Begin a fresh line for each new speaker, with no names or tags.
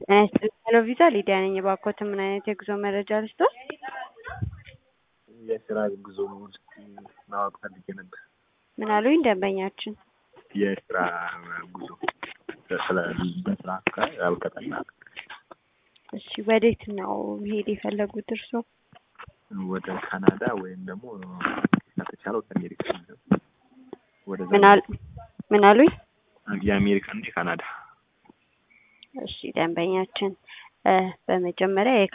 ሄሎ ቪዛ ሊዲያ ነኝ። እባክዎት ምን አይነት የጉዞ መረጃ ልስጥዎት?
የስራ ጉዞ ውስጥ ማወቅ ፈልጌ ነበር።
ምን አሉኝ ደንበኛችን?
የስራ ጉዞ ስለ በስራ አልቀጠና
እሺ ወዴት ነው መሄድ የፈለጉት እርስዎ?
ወደ ካናዳ ወይም ደግሞ ከተቻለ ወደ አሜሪካ ወደዛ
ምን አሉ ምን አሉኝ?
የአሜሪካ እንጂ ካናዳ
እሺ ደንበኛችን በመጀመሪያ